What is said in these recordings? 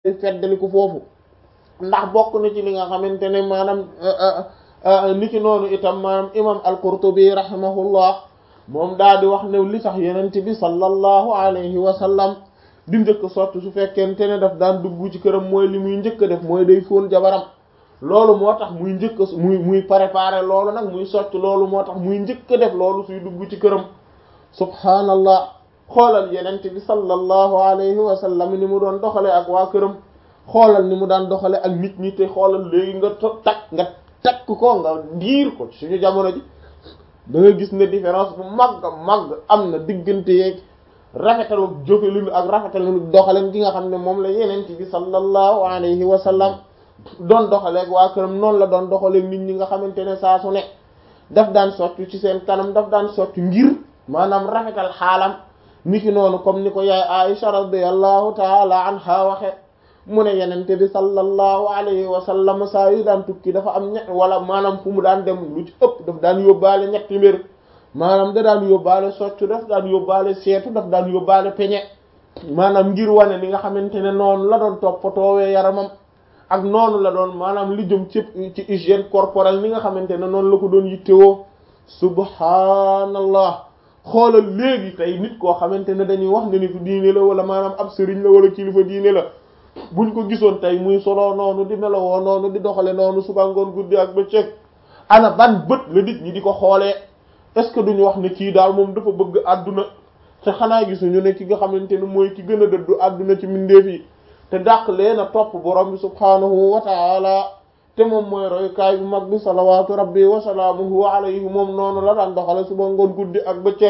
feddali ko foofu ndax bokk na ci li nga xamante ne maanaam niki noonu itam maanaam imam al-Qurtubi rahimahullah moom daal di wax ne li tax yenent bi sallallahu alayhi wa sallam di njëkk sotti su fekkente ne daf daan dugg ci këram mooy li muy njëkk def mooy day fóon jabaram loolu moo tax muy njëkk muy muy préparer loolu nag muy sotti loolu moo tax muy njëkk def loolu suy dugg ci këram subhaanallah xoolal yenent bi sallallahu alayhi wa sallam ni mu doon doxale ak waa këram xoolal ni mu daan doxale ak nit ñi te xoolal léegi nga takk nga takk ko nga diir ko suñu jamono ji da nga gis ne différence bu mag mag am na diggante yeeg rafetalu jëfalinu ak rafetalu doxalin gi nga xam ne moom la yenent bi sallallahu alayhi wa sallam doon doxaleeg waa këram noonu la doon doxaleeg nit ñi nga xamante ne saa su ne daf daan soccu ci seen kanam daf daan soccu ngir maanaam rafetal xaalam niki noonu comme ni ko yaay Aisha radiyallahu taala anha waxe mu ne yenente bi sallallahu alayhi wa sallam saa yu daan tukki dafa am ñett wala maanaam fu mu daan dem lu ci ëpp daf daan yóbbaale ñetti mbir maanaam da daan yóbbaale soccu daf daan yóbbaale seetu daf daan yóbbaale peñe maanaam ngir wane li nga xamante ne noonu la doon toppatoowee yaramam ak noonu la doon maanaam li jëm ci ci hygiène corporelle li nga xamante ne noonu la ko doon yittewoo subhaanallah xoolal léegi tey nit koo xamante ne dañuy wax ne nitu diine la wala maanaam ab sëriñ la wala kilifa diine la buñ ko gisoon tey muy solo noonu di melowoo noonu di doxale noonu suba ngoon guddi ak bëccëg ana ban bët la nit ñi di ko xoolee est-ce que duñu wax ne kii daal moom dafa bëgg àdduna te xanaa gisuñu ne ki nga xamante ne mooy ki gën a dëddu àdduna ci mbindeef yi te dàq leen a topp borom bi subhaanahu wa taala te moom mooy royukaay bu mag bi salawaatu rabbi wa salaamuhu alayhi moom noonu la daan doxale suba ngoon guddi ak bëccëg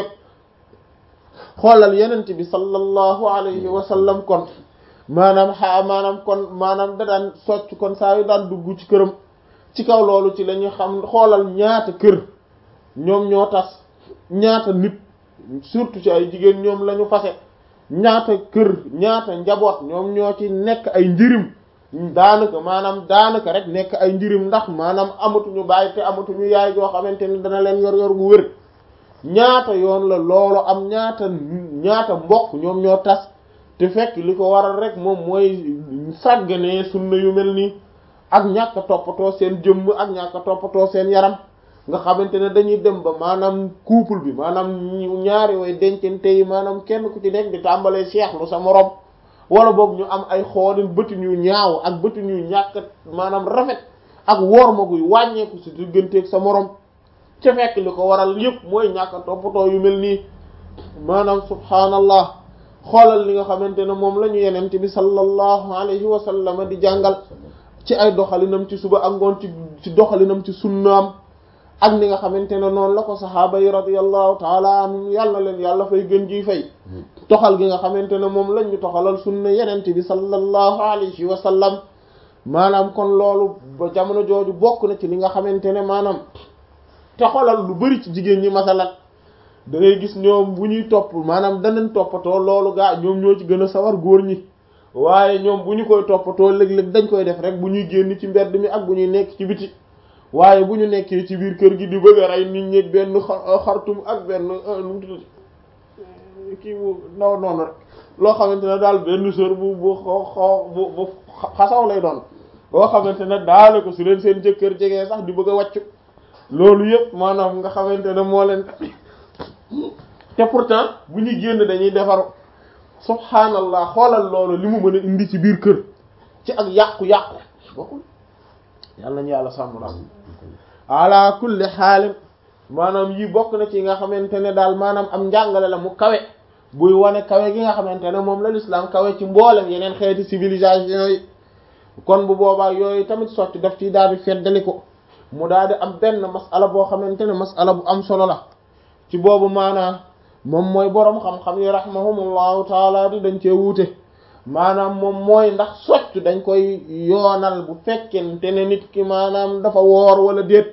xoolal yenent bi sallallahu alayhi wa sallam kon maanaam xaa maanaam kon maanaam da daan socc kon saa yu daan dugg ci këram ci kaw loolu ci la ñuy xam xoolal ñaata kër ñoom ñoo tas ñaata nit surtout ci ay jigéen ñoom la ñu fase ñaata kër ñaata njaboot ñoom ñoo ci nekk ay njirim daanaka maanaam daanaka rek nekk ay njirim ndax maanaam amatuñu bàyyi te amatuñu yaay joo xamante ne dana leen yor yor gu wér ñaata yoon la loolu am ñaata ñaata mbokk ñoom ñoo tas te fekk li ko waral rek moom mooy sàgganee sunna yu mel nii ak ñàkk a toppatoo seen jëmm ak ñàkk a toppatoo seen yaram nga xamante ne dañuy dem ba maanaam couple bi maanaam ñaari way dencante yi maanaam kenn ku ci nekk di tàmbalee seexlu sa morom wala boog ñu am ay xoolin bëtin yu ñaaw ak bëtin yu ñàkk maanaam rafet ak woor ma guy wàññeeku si digganteeg sa morom ca fekk li ko waral yëpp mooy ñàkk a toppatoo yu mel nii maanaam subhaanallah xoolal li nga xamante ne moom la ñu yenent bi sallallahu alayhi wa sallam di jàngal ci ay doxalinam ci suba ak ngoon ci ci doxalinam ci sunnaam ak ni nga xamante ne noonu la ko saxaaba yi radiyallahu taala anhum yàlla leen yàlla fay gën ji fay toxal gi nga xamante ne moom lañ ñu toxalal sunna yenent bi sallallahu alayhi wa sallam maanaam kon loolu ba jamono jooju bokk na ci li nga xamante ne maanaam te xoolal lu bari ci jigéen ñi masalan da ngay gis ñoom bu ñuy topp maanaam danañ toppatoo loolu gaa ñoom ñoo ci gën a sawar góor ñi waaye ñoom bu ñu koy toppatoo léeg-léeg dañ koy def rek bu ñuy génn ci mbedd mi ak bu ñuy nekk ci biti waaye bu ñu nekkee ci biir kër gi di bëgg a rey nit ñi benn xartum ak benn nu mu tudd kii bu ndaw noonu rek loo xamante ne daal benn sër bu bu xoo bu bu xasaw lay doon boo xamante ne daale ko su leen seen jëkkër jegee sax di bëgg a wàccu loolu yëpp maanaam nga xamante ne moo leen te pourtant bu ñuy génn dañuy defaru subhaanallah xoolal loolu li mu mën a indi ci biir kër ci ak yàqu-yàqu bokkul yàlla ñu yàlla sàmm la ala kulli xaalim maanaam yi bokk na ci nga xamante ne daal maanaam am njàngale la mu kawe buy wane kawe gi nga xamante ne moom la l'islam kawe ci mboolem yeneen xeeti civilisation yi kon bu boobaa yooyu tamit sotti daf ci daal di feddali ko mu daal di am benn masala boo xamante ne masala bu am solo la ci boobu maanaam moom mooy boroom xam-xam yi rahimahumullahu taala di dañ cee wuute maanaam moom mooy ndax soccu dañ koy yoonal bu fekkente ne nit ki maanaam dafa woor wala déet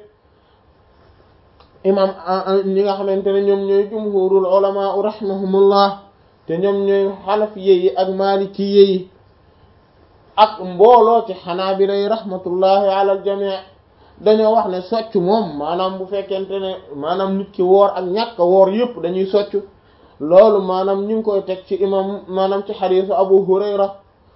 imam ñi nga xamante ne ñoom ñooy jumhurul ulama rahimahumullah te ñoom ñooy xanafiye yi ak malikiye yi ak mbooloo ci xanaabila yi rahmatullahi ala al jamii dañoo wax ne soccu moom maanaam bu fekkente ne maanaam nit ki woor ak ñàkk woor yëpp dañuy soccu loolu maanaam ñu ngi koy teg ci imam maanaam ci xadiisu abu hurayra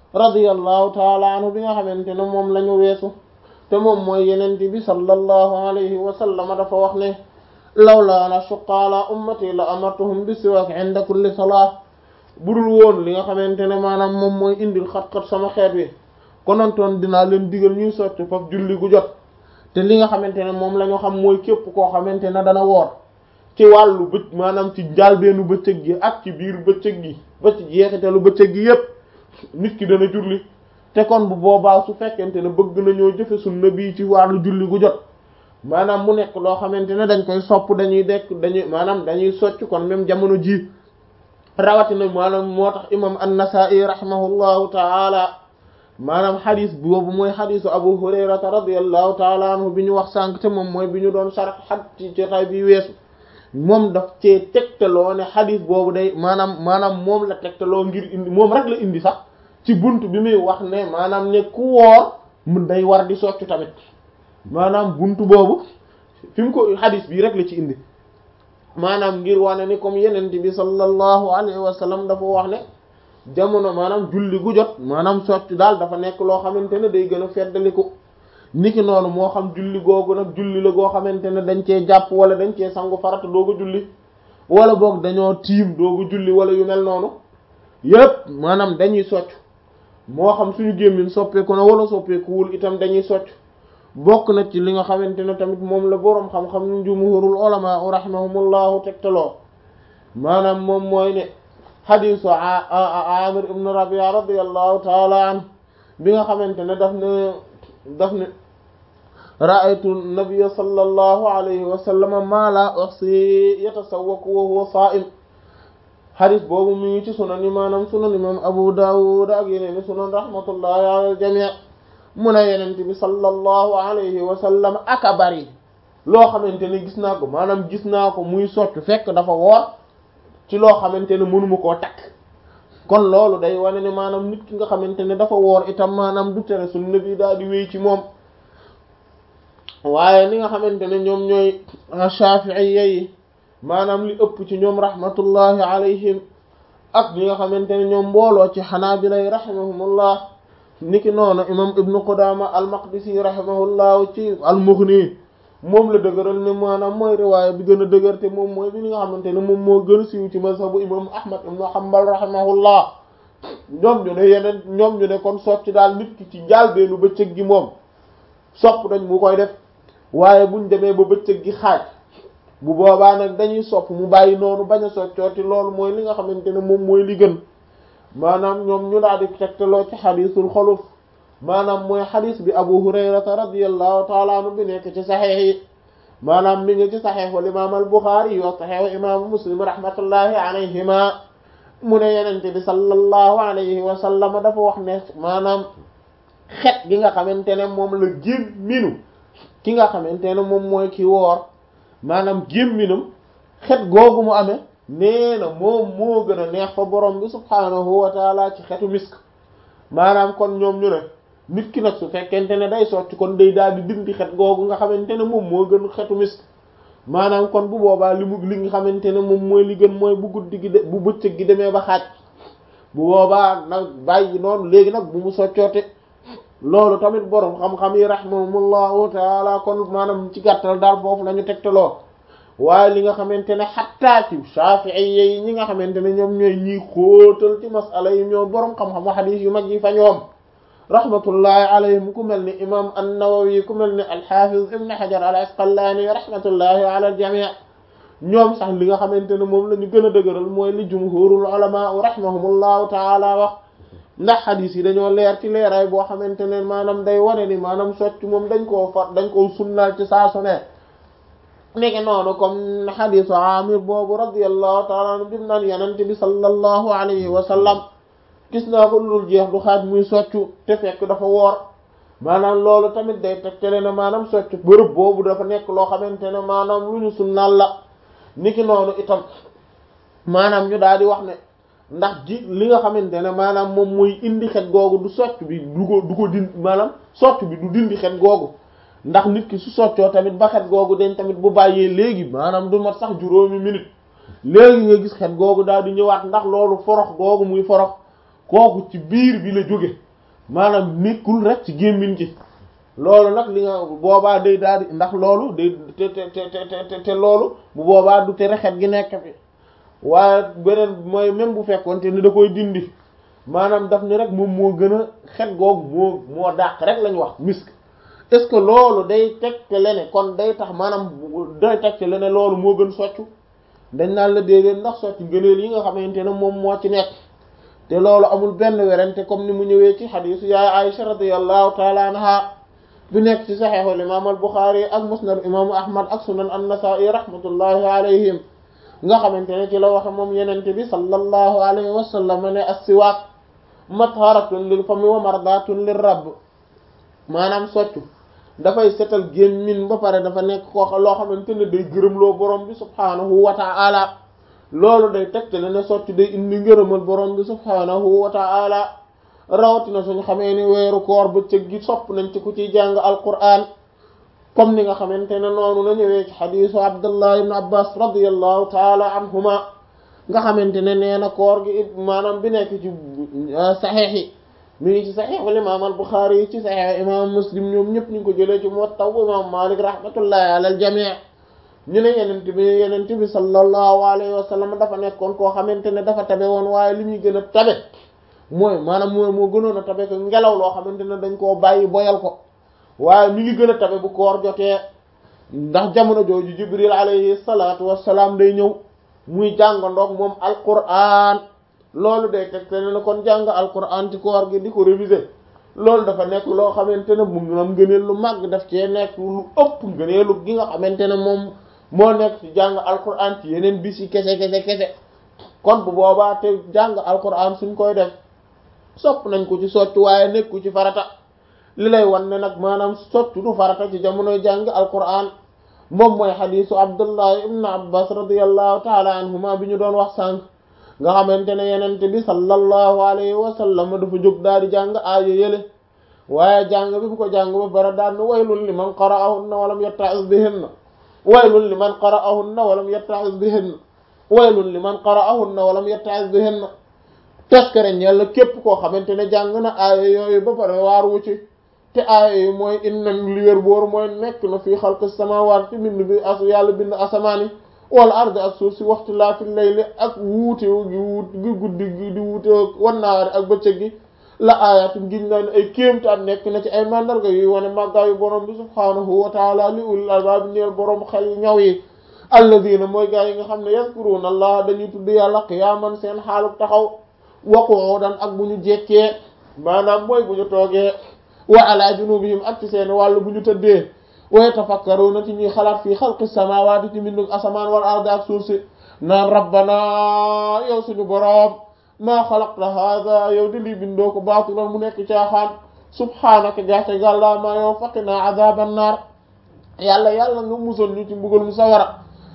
radiyallahu taala anhu bi nga xamante ne moom la ñu weesu te moom mooy yenente bi sallallahu alayhi wa sallam dafa wax ne lawla an ashuqqa ala ummati la amartuhum bi siwaak inda kulli salat budul woon li nga xamante ne maanaam moom mooy indil xat-xat sama xeet wi konontoon dinaa leen digal ñuy sotti foofu julli gu jot te li nga xamante ne moom la ñu xam mooy képp koo xamante ne dana woor ci wàllu bëcc maanaam ci njaalbeenu bëccëg gi ak ci biir bëccëg gi ba ci jeexitalu bëccëg gi yépp nit ki dana julli te kon bu boobaa su fekkente ne bëgg nañoo jëfe sunna bii ci wàllu julli gu jot maanaam mu nekk loo xamante ne dañ koy sopp dañuy dekk dañuy maanaam dañuy socc kon même jamono ji rawatina maanaam moo tax imam an-Nasa'i rahimahullahu taala maanaam xadis boobu mooy xadisu Abu Hurayrata radiyallahu taala anhu bi ñu wax sànq te moom mooy bi ñu doon sarax xat ci jotaay bi weesu moom daf cee tegtaloo ne xadis boobu day maanaam maanaam moom la tegtaloo ngir indi moom rek la indi sax ci bunt bi muy wax ne maanaam ne ku woor mun day war di soccu tamit maanaam buntu boobu fi mu ko xadis bii rek la ci indi maanaam ngir wane ni comme yenent bi sallallahu alayhi wa sallam dafa wax ne jamono maanaam julli gu jot maanaam soccu daal dafa nekk loo xamante ne day gën a feddaliku niki noonu moo xam julli googu nag julli la goo xamante ne dañ cee jàpp wala dañ cee sangu farata dooga julli wala boog dañoo tiim dooga julli wala yu mel noonu yépp maanaam dañuy socc moo xam suñu gémmiñ soppeeku na wala soppeekuwul itam dañuy socc bokk na ci li nga xamante ne tamit moom la boroom xam-xam ñu jumhurul ulama rahimahumullahu tegtaloo maanaam moom mooy ne xadisu amir ibn rabia radiallahu taala an bi nga xamante ne daf ne daf ne ra'aytu nabiyya sallallahu alayhi wa sallam ma la uhsi yatasawwaku wa huwa sa'im xadis boobu mi ngi ci sunan yi maanaam sunan imam abu dawud ak yeneen sunan rahmatullahi ala al-jami' mu ne yenent bi sallallahu alayhi wa sallam aka bari loo xamante ne gis naa ko maanaam gis naa ko muy soccu fekk dafa woor ci loo xamante ne mënuma koo takk kon loolu day wane ne maanaam nit ki nga xamante ne dafa woor itam maanaam du tere sunna bi daal di wéy ci moom waaye ni nga xamante ne ñoom ñooy shafi'iyya yi maanaam li ëpp ci ñoom rahmatullahi alayhim ak ñi nga xamante ne ñoom mbooloo ci xanaabila yi rahimahumullah niki noonu imam ibnu qudama al-maqdisi rahimahullahu ci al-mughni moom la dëgëral ne maanaam mooy riwaaya bi gën a dëgër te moom mooy bi nga xamante ne moom moo gën a siiw ci mazhabu imam ahmad ibnu hanbal rahimahullah ñoom ñu ne yeneen ñoom ñu ne kon socc daal nit ki ci njaal beenu bëccëg gi moom sopp dañ mu koy def waaye buñ demee ba bëccëg gi xaaj bu boobaa nag dañuy sopp mu bàyyi noonu bañ a soccooti loolu mooy li nga xamante ne moom mooy li gën maanaam ñoom ñu daal di tegtaloo ci xadiisul xoluf maanaam mooy xadis bi abu hurayrata radiallahu taala anhu bi nekk ci saxeex yi maanaam mi ngi ci saxeexul imaam al buxaari yi wa saxeexu imaamu muslim rahmatullahi alayhima mu ne yenente bi sallallahu alayhi wa sallam dafa wax ne maanaam xet gi nga xamante ne moom la gémminu ki nga xamante ne moom mooy ki woor maanaam gémminam xet googu mu amee nee na moom moo gën a neex fa borom bi subhaanahu wa taala ci xetu misk maanaam kon ñoom ñu ne nit ki nag su fekkente ne day sotti kon day daal di dindi xet googu nga xamante ne moom moo gën xetu misk maanaam kon bu boobaa li mu li nga xamante ne moom mooy li gën mooy bu guddi gi de bu bëccëg gi demee ba xaaj bu boobaa nag bàyyi noonu léegi nag bu mu soccoote loolu tamit borom xam-xam yi rahimahumullahu taala kon maanaam ci gàttal daal foofu la ñu tegtaloo waaye li nga xamante ne xattaa ci Shafi'i yi ñi nga xamante ne ñoom ñooy ñiy xóotal ci masala yi ñoom borom xam-xamu xadiis yu mag yi fa ñoom rahmatullahi alayhim ku mel ni imam an-Nawawi ku mel ni al-Hafiz ibn Hajar al-Asqalani rahmatullahi ala al-jami' ñoom sax li nga xamante ne moom la ñu gën a dëgëral mooy li jumhurul ulama rahimahumullahu taala wax ndax xadiis yi dañoo leer ci leeraay boo xamante ne maanaam day wane ni maanaam socc moom dañ koo far dañ koo sunnaal ci saa su ne nekk noonu comme xadiisu Amir boobu radiyallahu taala anhu bim naan yenente bi sallallahu alayhi wa sallam gis naa ko lul jeex du xaaj muy soccu te fekk dafa woor maanaam loolu tamit day tegtale ne maanaam soccu bërëb boobu dafa nekk loo xamante ne maanaam lu ñu sunnaal la niki noonu itam maanaam ñu daal di wax ne ndax ji li nga xamante ne maanaam moom mooy indi xet googu du socc bi du ko du ko dindi maanaam socc bi du dindi xet googu ndax nit ki su soccoo tamit ba xet googu dañ tamit bu bàyyee léegi maanaam du mat sax juróomi minute léegi nga gis xet googu daal di ñëwaat ndax loolu forox googu muy forox kooku ci biir bi la jóge maanaam nekkul rek ci gémmiñ gi loolu nag li nga boobaa day daal di ndax loolu day te te te te te loolu bu boobaa du tere xet gi nekk fi waaye beneen mooy même bu fekkoonte ni da koy dindi maanaam daf ni rek moom moo gën a xet googu moo moo dàq rek lañu wax misk est-ce que loolu day tegtale ne kon day tax maanaam day tegtale ne loolu moo gën soccu dañ naan la déedéet ndax soccu gëneel yi nga xamante ne moom moo ci nekk te loolu amul benn werante comme ni mu ñëwee ci xadiisu yaay Aisha radiyallahu taala anha bi nekk ci saxiixul imaam al Buxaari ak musnad imaamu Ahmad ak sunan an-Nasaa'i rahmatullahi alayhim nga xamante ne ci la waxe moom yenente bi sallallahu alayhi wa sallam ne as-siwaak matharatun lil fami wa mardatun lir rabb maanaam soccu dafay setal gémmiñ ba pare dafa nekk koo loo xamante ne day gërëmloo borom bi subhaanahu wa ta'ala loolu day tegtale ne soccu day indi ngërëmal borom bi subhaanahu wa ta'ala rawatina suñu xamee ni weeru koor bëccëg gi sopp nañ ci ku ciy jàng alquran comme ni nga xamante ne noonu la ñëwee ci xadiisu abdullah ibn abbas radiyallahu taala anhuma nga xamante ne nee na koor gi maanaam bi nekk ci saxiix yi mi ngi ci saxiixul imaam al buxaari yi ci saxiix imaam muslim ñoom ñëpp ñu ngi ko jëlee ci muwatta imaam malik rahmatullahi ala al jamii ñu ne yenent bi yenent bi sallallahu alayhi wa sallam dafa nekkoon koo xamante ne dafa tabe woon waaye li muy gën a tabe mooy maanaam mooy moo gënoon a tabe ko ngelaw loo xamante ne dañ koo bàyyi boyal ko waaye mi ngi gën a tabe bu koor jotee ndax jamono jooju jibril alayhi salaatu wassalaam day ñëw muy jàngandoog moom alquran loolu day teg te ne kon jàng alquran ci koor gi di ko réviser loolu dafa nekk loo xamante ne mu am ngëneel lu màgg daf cee nekk lu ëpp ngëneelu gi nga xamante ne moom moo nekk ci jàng alquran ci yeneen bis yi kese kese kese kon bu boobaa te jàng alquran suñ koy def sopp nañ ko ci soccu waaye nekku ci farata li lay wan ne nag maanaam soccu du farata ci jamonoy jàng alquran moom mooy xadiisu abdullah ibn abbas radiallahu taala anhuma bi ñu doon wax sànq nga xamante ne yenente bi sallallahu alayhi wa sallam dafa jóg daal di jàng aaya yële waaye jàng bi bu ko jàng ba bara daan na waylun liman qara'ahunna walam yatta'iz bihinna waylun liman qara'ahunna walam yatta'iz bihinna waylun liman qara'ahunna walam yatta'iz bihinna taskare ñella képp koo xamante ne jàng na aaya yooyu ba pare waar wu ci te aaya yi mooy inna li wér boor mooy nekk na fii xalqi samaawaat ci bind bi as yàlla bind asamaani wala ard ak suuf si waxtu laa fi layli ak wuute gi wuut gi guddi gi di wuute wannaari ak bëccëg gi la aayaatum giñ naa ne ay kéemtaan nekk na ci ay mandarga yuy wane màggaayu borom bi subhaanahu wa taala li ulil albaab ñeel borom xel yu ñaw yi alladina mooy gaa yi nga xam ne yazkuruuna allah dañuy tudd yàlla qiyaaman seen xaaluk taxaw wa qu'udan ak bu ñu jekkee maanaam mooy bu ñu toogee wa ala junubihim ak ci seen wàll bu ñu tëddee wa yatafakkaruna ci ñuy xalaat fii xalqi samawati ci mbindug asamaan wal ardi ak suuf si naan rabbana yow suñu boroom maa xalaqta hada yow di lii bindoo ko baatilan mu nekk caaxaan subhaanaka jaate gàllaa maa yow faqina azaban naar yàlla yàlla nga musal ñu ci mbugal mu sawara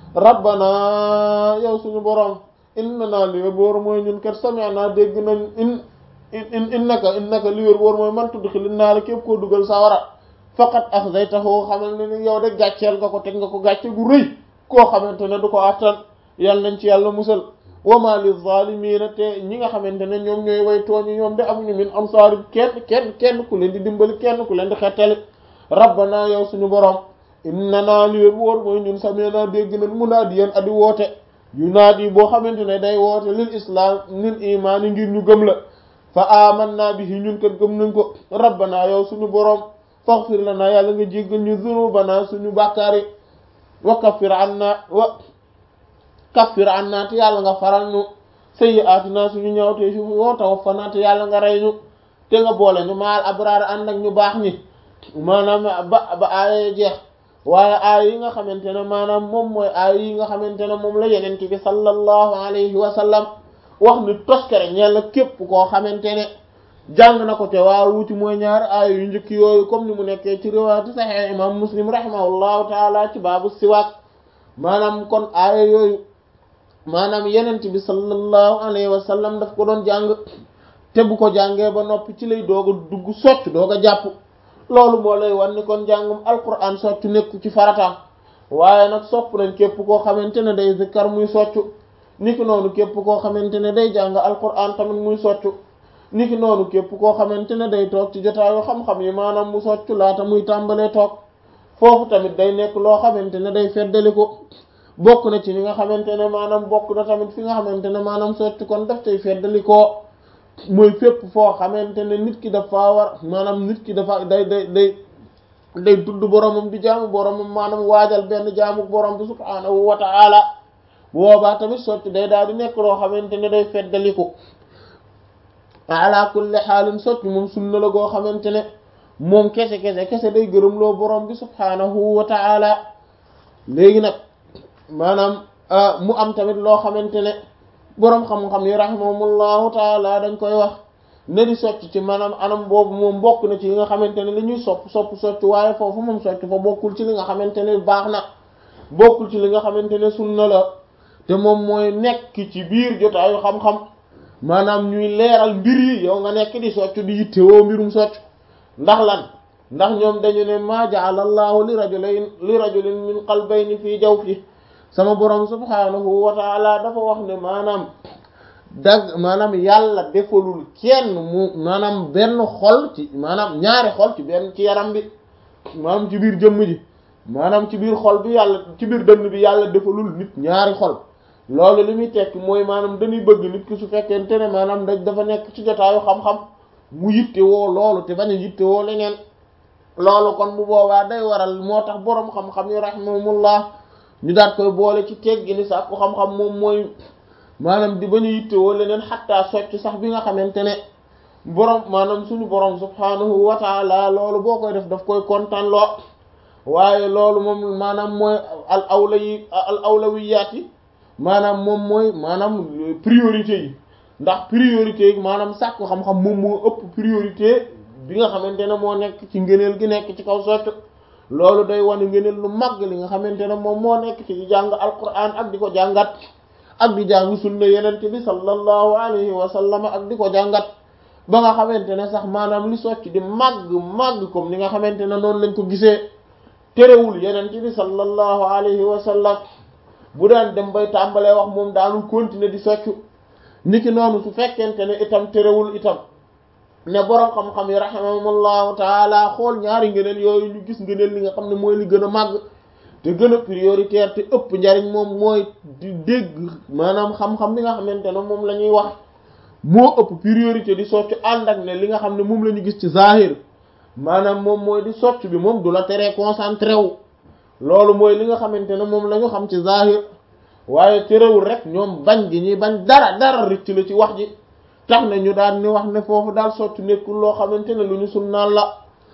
rabbana yow suñu boroom innana li wér boor mooy ñun kat sami'na dégg nañ in in innaka innaka li wér boor mooy man tudxili naara képp koo dugal sawara faqat axzaytahu xamal ne ni yow de gàcceel nga ko teg nga ko gàcce gu rëy koo xamante ne du ko attan yàlla nañ ci yàlla musal wa ma lil zaalimiina te ñi nga xamante ne ñoom ñooy way tooñi ñoom de amuñu min ansaari kenn kenn kenn ku leen di dimbali kenn ku leen di xettali rabbana yow suñu borom innana li wér boor mooy ñun sami'na dégg nañ munaadiyan adi woote yunaadi boo xamante ne day woote lil islam lil imaani ngir ñu gëm la fa amanna bihi ñun kat gëm nañ ko rabbana yow suñu boroom faghfir lana yàlla nga jéggal ñu dhunubana suñu bàkkaar yi wa kaffir anna wa kaffir anna te yàlla nga faral ñu sayyi'atina suñu ñawte fi wa tawaffana te yàlla nga rey ñu te nga boole ñu maal abraar ànd ak ñu baax ñi maanaam ba ba aaya jeex waaye aay yi nga xamante ne maanaam moom mooy aay yi nga xamante ne moom la yenent bi sallallahu alayhi wa sallam wax ni toskere ñeel na képp koo xamante ne jàng na ko te waa wuti mooy ñaari aay yu njëkk yooyu comme ni mu nekkee ci riwaayatu sahih imam muslim rahimahullahu taala ci baabu siwaak maanaam kon aaya yooyu maanaam yenent bi sallallahu alayhi wa sallam daf ko doon jàng te bu ko jàngee ba noppi ci lay doog a dugg socc doog a jàpp loolu moo lay wan ni kon jàngum alquran soccu nekku ci farata waaye nag sopp nañ képp koo xamante ne day zikkar muy soccu niki noonu képp koo xamante ne day jàng alquran tamit muy soccu niki noonu képp koo xamante ne day toog ci jotaayu xam-xam yi maanaam mu soccu laata muy tàmbalee toog foofu tamit day nekk loo xamante ne day feddali ko bokk na ci li nga xamante ne maanaam bokk na tamit fi nga xamante ne maanaam soccu kon daf tay feddali ko mooy fépp foo xamante ne nit ki dafa war maanaam nit ki dafa day day day day tudd boromam di jaamu boromam maanaam waajal benn jaamu borom bi subhaanahu wa ta'ala boobaa tamit soccu day daal di nekk loo xamante ne day feddaliku ala kulli xaalin soccu moom sunna la goo xamante ne moom kese kese kese day gërëm loo borom bi subhaanahu wa ta'ala léegi nag maanaam mu am tamit loo xamante ne boroom xam-xam yi rahimahumullahu taala dañ koy wax ne di socc ci maanaam anam boobu moom bokk na ci li nga xamante ne li ñuy sopp sopp socc waaye foofu moom socc fa bokkul ci li nga xamante ne baax na bokkul ci li nga xamante ne sunna la te moom mooy nekk ci biir jotaayu xam-xam maanaam ñuy leeral mbir yi yow nga nekk di socc di yittewoo mbirum socc ndax lan ndax ñoom dañu ne ma ja'ala allahu li rajulayn li rajulin min qalbayni fii jawfi sama borom subhanahu wa ta'ala dafa wax ne maanaam dag maanaam yàlla defalul kenn mu maanaam benn xol ci maanaam ñaari xol ci benn ci yaram bi maanaam ci biir jëmm ji maanaam ci biir xol bi yàlla ci biir dënn bi yàlla defalul nit ñaari xol loolu li muy tekki mooy maanaam dañuy bëgg nit ki su fekkente ne maanaam da dafa nekk ci jotaayu xam-xam mu yitte woo loolu te bañ a yitte woo leneen loolu kon bu boobaa day waral moo tax boroom xam-xam yi rahimahumullah ñu daat koy boole ci teggi ni sax ku xam-xam moom mooy maanaam di bañ a yitte woo leneen xattaa socc sax bi nga xamante ne boroom maanaam suñu boroom subhanahu wa taala loolu boo koy def daf koy kontaan loo waaye loolu moom maanaam mooy al awla yi al awlawiyaat yi maanaam moom mooy maanaam priorité yi ndax priorité yi maanaam sàkku xam-xam moom moo ëpp priorité bi nga xamante ne moo nekk ci ngëneel gi nekk ci kaw socc loolu day wane ngëneel lu mag li nga xamante ne moom moo nekk ci jàng alquran ak di ko jàngat ak di jàng sunna yenent bi sallallahu alayhi wa sallam ak di ko jàngat ba nga xamante ne sax maanaam li socc di màgg màgg comme ni nga xamante ne noonu lañ ko gisee terewul yenent bi sallallahu alayhi wa sallam bu daan dem bay tàmbalee wax moom daanul continuer di soccu niki noonu su fekkente ne itam terewul itam ne boroom xam-xam yi rahimahumullahu taala xool ñaari ngëneel yooyu ñu gis ngëneel li nga xam ne mooy li gën a màgg te gën a prioritaire te ëpp njariñ moom mooy di dégg maanaam xam-xam bi nga xamante ne moom la ñuy wax moo ëpp priorité di soccu ànd ak ne li nga xam ne moom la ñu gis ci zahir maanaam moom mooy di socc bi moom du la teree concentré wu loolu mooy li nga xamante ne moom la ñu xam ci zahir waaye terewul rek ñoom bañ gi ñuy bañ dara dara rëcc la ci wax ji tax na ñu daan ni wax ne foofu daal socc nekkul loo xamante ne lu ñu sunnaan la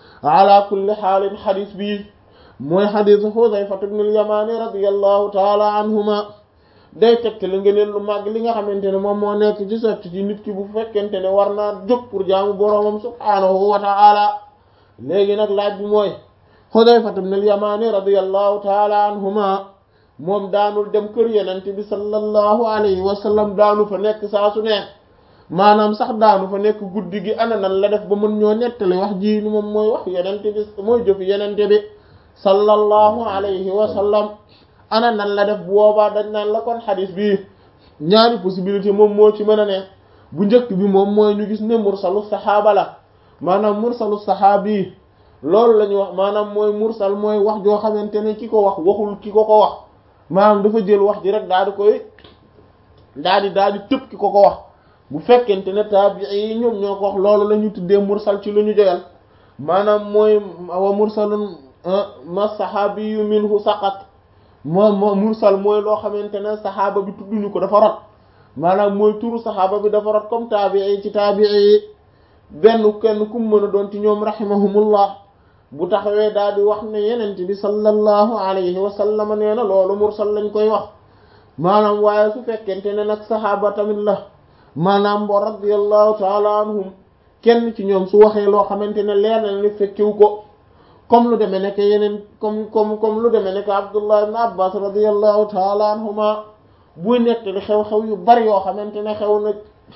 ala kulli xaalin xadis bii mooy xadisu Xudayfatu ibnul Yamaani radiyallahu taala anhuma day tegte la ngeen lu màgg li nga xamante ne moom moo nekk ci socc ci nit ki bu fekkente ne war naa jóg pour jaamu boroomam subhaanahu wa taala léegi nag laaj bi mooy Xudayfatu ibnul Yamaani radiyallahu taala anhuma moom daanul dem kër yenent bi sallallahu alayhi wa sallam daanu fa nekk saa su ne maanaam sax daanu fa nekk guddi gi ana nan la def ba mën ñoo nettali wax ji ni moom mooy wax yenent bi mooy jëf yenent bi sallallahu alayhi wa sallam ana nan la def bu boobaa dañ naan la kon xadis bi ñaari possibilité moom moo ci mën a ne bu njëkk bi moom mooy ñu gis ne mursalu saxaaba la maanaam mursalu saxaabi loolu la ñuy wax maanaam mooy mursal mooy wax joo xamante ne ki ko wax waxul ki ko ko wax maanaam dafa jël wax ji rek daal di koy daal di daal di tëb ki ko ko wax bu fekkente ne taabii yi ñoom ñoo ko wax loolu la ñu tuddee mursal ci lu ñu joyal maanaam mooy wa mursalun ma saxaabiyu minhu saqat moo moo mursal mooy loo xamante ne saxaaba bi tudduñu ko dafa rot maanaam mooy turu saxaaba bi dafa rot comme taabii ci taabii yi benn kenn ku mën a doon ci ñoom rahimahumullah bu taxawee daal di wax ne yenent bi sallallahu alayhi wa sallam nee na loolu mursal lañ koy wax maanaam waaye su fekkente ne nag saxaaba tamit la maanaam bo radiyallahu taala anhum kenn ci ñoom su waxee loo xamante ne leer na ni fekkiw ko comme lu demee nekk yeneen comme comme comme lu demee nekk Abdullah ibn Abbas radiyallahu taala anhuma buy nettali xew-xew yu bari yoo xamante ne xew na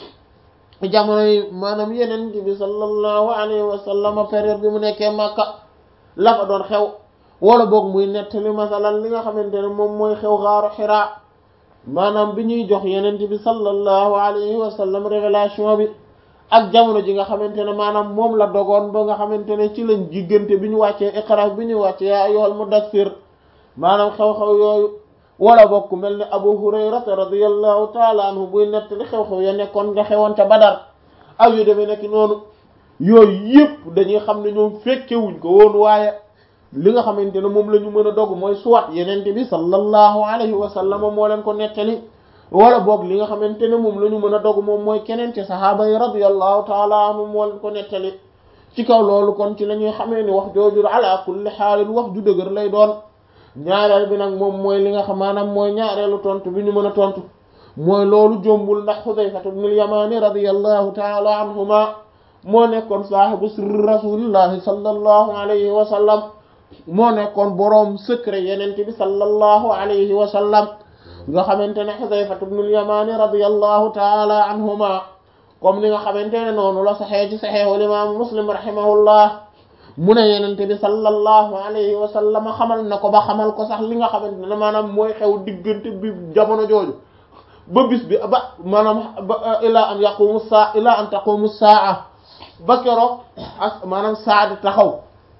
jamono yi maanaam yeneen bi sallallahu alayhi wa sallam période bi mu nekkee Makka la fa doon xew wala boog muy nettali masalan li nga xamante ne moom mooy xew xaaru Xiraa maanaam bi ñuy jox yeneen bi sallallahu alayhi wa sallam révélation bi ak jamono ji nga xamante ne maanaam moom la dogoon ba nga xamante ne ci lañ diggante bi ñu wàccee iqra bi ñu wàccee yaa ayyuhal mudaththir maanaam xew-xew yooyu wala bokk mel ni abu hurayrata radiyallahu taala anhu buy nettali xew-xew ya nekkoon nga xewoon ca badar ak yu demee nekk noonu yooyu yëpp dañuy xam ne ñoom fekkewuñ ko woon waaye li nga xamante ne moom la ñu mën a dog mooy suwat yenente bi sallallahu alayhi wa sallam moo leen ko nettali wala boog li nga xamante ne moom la ñu mën a dog moom mooy keneen ci sahaaba yi radiyallahu taala anhu moo leen ko nettali ci kaw loolu kon ci la ñuy xamee ni wax jooju ala kulli xaalin wax ju dëgër lay doon ñaareel bi nag moom mooy li nga xam maanaam mooy ñaareelu tontu bi ñu mën a tontu mooy loolu jombul ndax Xudayfatu ibnul Yamaani radiyallahu taala anhuma moo nekkoon saahibu sirri rasulillahi sallallahu alayhi wa sallam moo nekkoon boroom secret yenente bi sallallahu alayhi wa sallam nga xamante ne Xudayfatu ibnul Yamaani radiyallahu taala anhuma comme ni nga xamante ne noonu la saxee ci saxeexul imaamu Muslim rahimahullah mu ne yenente bi sallallahu alayhi wa sallam xamal na ko ba xamal ko sax li nga xamante ne maanaam mooy xew diggante bi jamono jooju ba bis bi ba maanaam ba ilaa an yaqumu saa ilaa an taqumu saa ba keroog ak maanaam saa di taxaw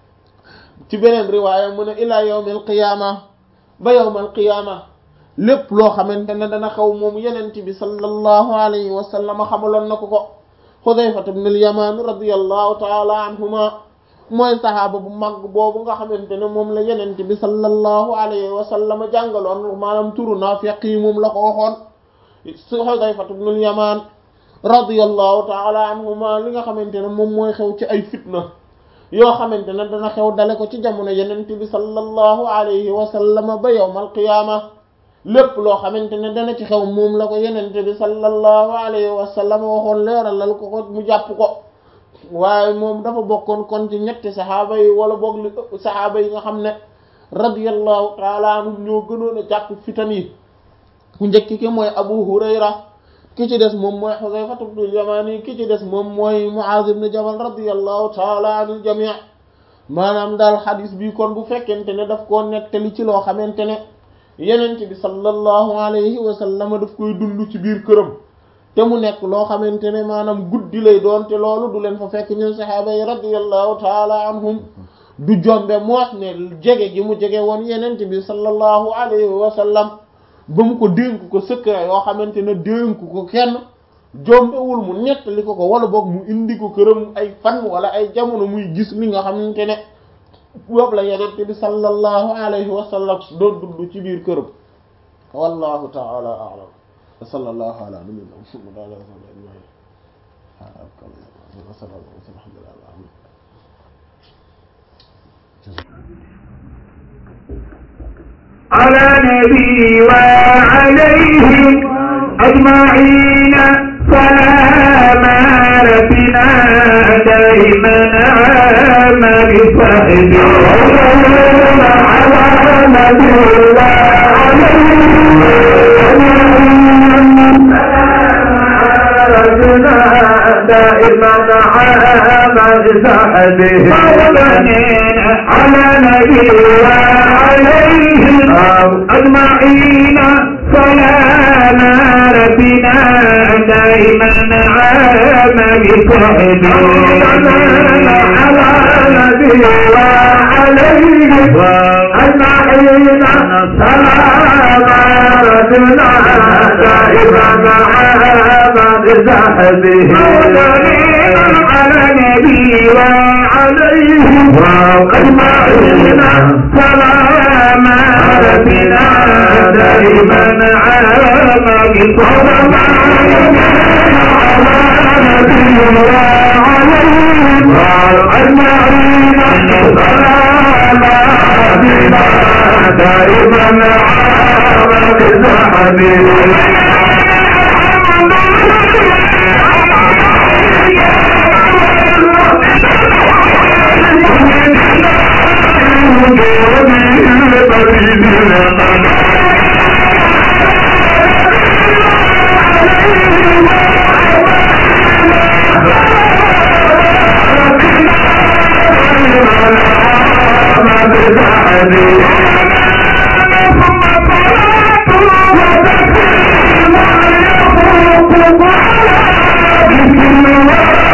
ci beneen riwaaya mu ne ilaa yawmil qiyaama ba yawmal qiyaama lépp loo xamante ne dana xew moom yenente bi sallallahu alayhi wa sallam xamaloon na ko ko Xudayfatu ibnul Yamaan radiyallahu taala anhuma mooy saxaaba bu mag boobu nga xamante ne moom la yenente bi sallallahu alayhi wa sallam jàngaloon maanaam turu naafiq yi moom la ko waxoon su Xudayfatu ibnul Yamaan radiyallahu taala anhuma li nga xamante ne moom mooy xew ci ay fitna yoo xamante ne dana xew dale ko ci jamono yenente bi sallallahu alayhi wa sallam ba yawmal qiyaama lépp loo xamante ne dana ci xew moom la ko yenente bi sallallahu alayhi wa sallam waxoon leeralal ko ko mu jàpp ko waaye moom dafa bokkoon kon ci ñetti saxaaba yi wala boog li ëpp saxaaba yi nga xam ne radiyallahu taala anhum ñoo gënoon a jàpp fitan yi ku njëkk ki mooy Abu Hurayra ki ci des moom mooy Xudayfatu ibnul Yamaani ki ci des moom mooy Muaaz ibn Jabal radiyallahu taala anil jamii maanaam daal xadis bi kon bu fekkente ne daf koo nettali ci loo xamante ne yenent bi sallallahu alayhi wa sallam daf koy dund ci biir këram te mu nekk loo xamante ne maanaam guddi lay doon te loolu du leen fa fekk ñun saxaaba yi radiyallahu taala anhum du jombe moos ne jege gi mu jege woon yenent bi sallallahu alayhi wa sallam ba mu ko dénk ko secret yoo xamante ne dénk ko kenn jombewul mu nettali ko ko wala boog mu indi ko këram ay fan wala ay jamono muy gis li nga xamante ne boobu la yenent bi sallallahu alayhi wa sallam doon dund ci biir këram wallahu taala a'lam wa sallallahu ala nabiyyina muhammad wa ala alihi wa sahbihi على نبي وعليهم أجمعين سلام ربنا دائما عام بصحبه على نبي وعليهم دائما عام بصحبه على نبي وعليهم أجمعين سلام ربنا دائما عام بصحبه على نبي وعليهم أجمعين سلام ربنا دائما عام بصحبه على نبي وعليهم أجمعين سلام ربنا دائما عام بصحبه على نبي وعليهم أجمعين سلام ربنا دائما عام بصحبه Thank you.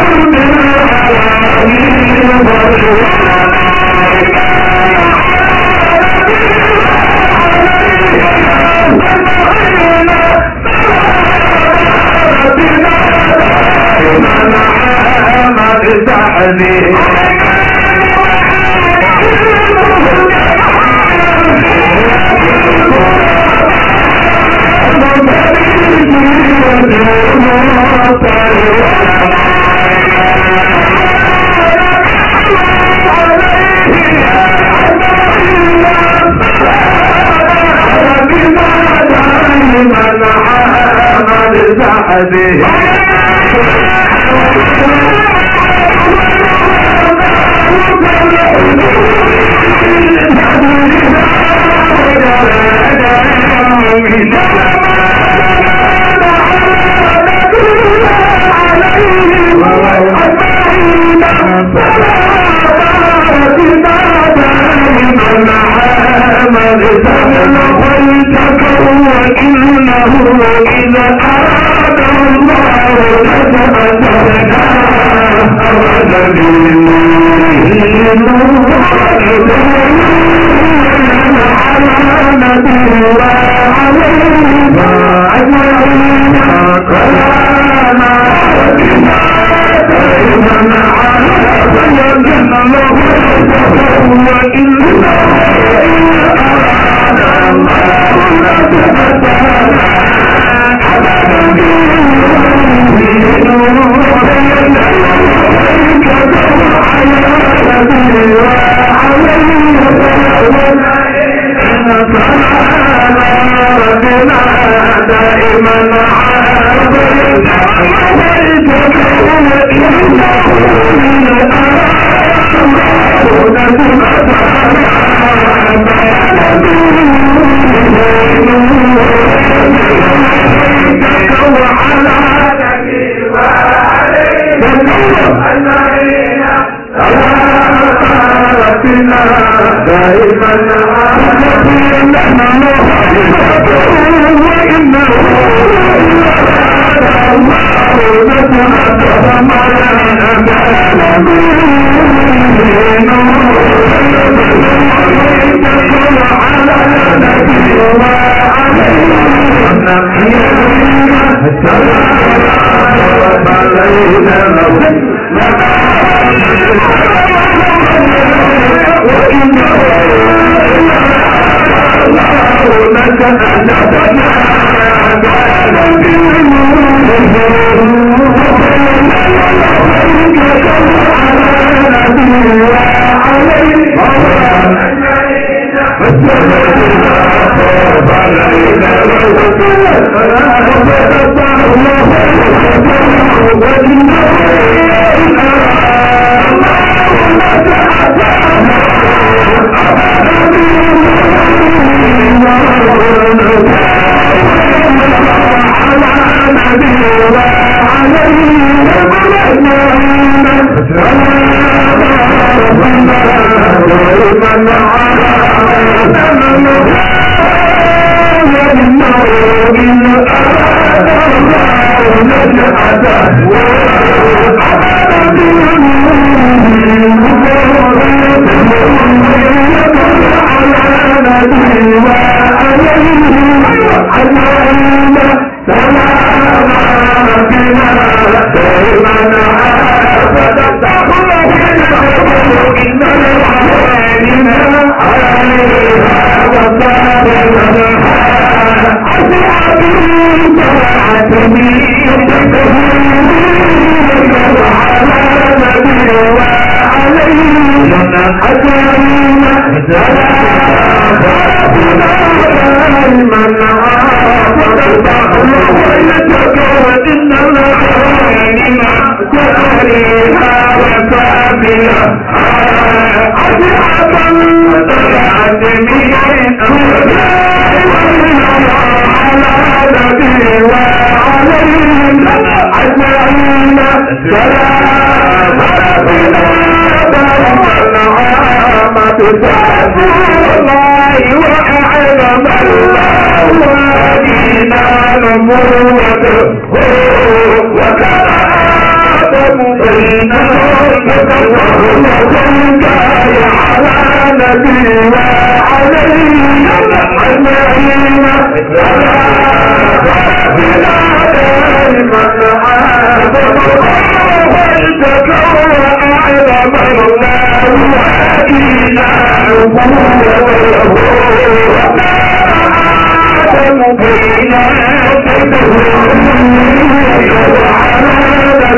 وكان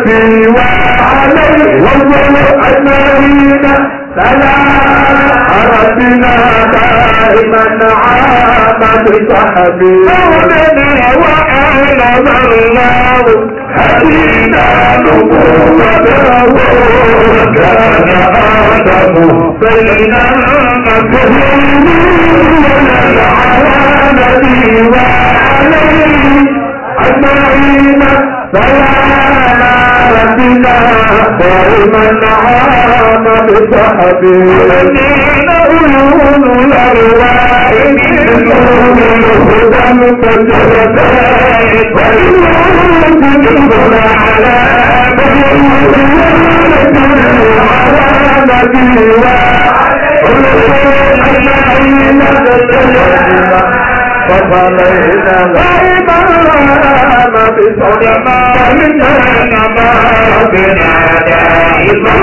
نبي وعليه والله أجمعين سلام ربنا دائما عام بصحبه مولانا وأعلم الله هدينا نبوته وكان آدم بين المسلمين على نبي وعليه أجمعين سلام ربنا دائما عام بصحبه الذين عيون الأرواح نور الهدى كالجبال والنور تدخل على على نبي أجمعين فصلينا وإمام بصدماء كان ما بنا دائما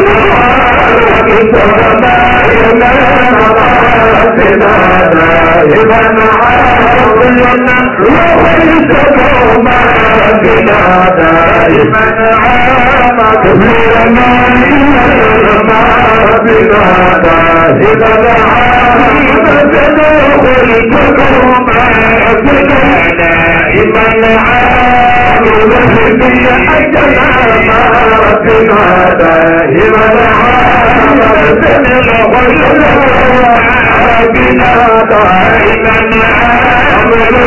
بصدماء كان ما بنا دائما عاصينا وحيثكم ما بنا دائما عام كثيرا ما بنا دائما عام تدخل دائما عام وهدي أجل ما ربنا دائما عام ربنا دائما عام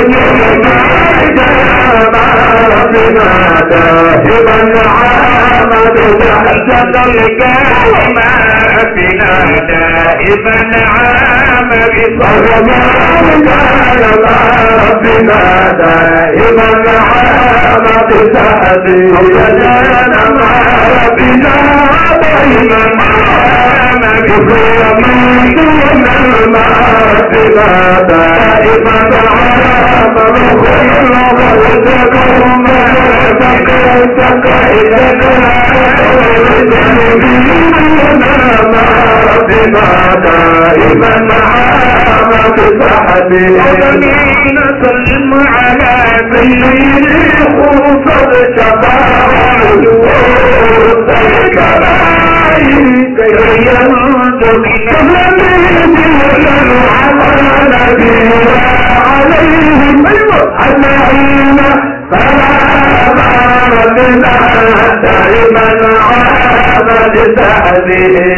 ربنا دائما عام بجهزة القوم بنا دائما عام بصرما قال ما ربنا دائما عام بسعدي وجدنا ما ربنا دائما عام بصرما دون المعرفنا دائما عام بخير وجدهم فكرتك ربنا دائما عام بسعدي وجميل سلم على سيد خصد شفاعه الكبائر كي ينجو من على نبي عليهم أجمعين سلام ربنا دائما عام بسعده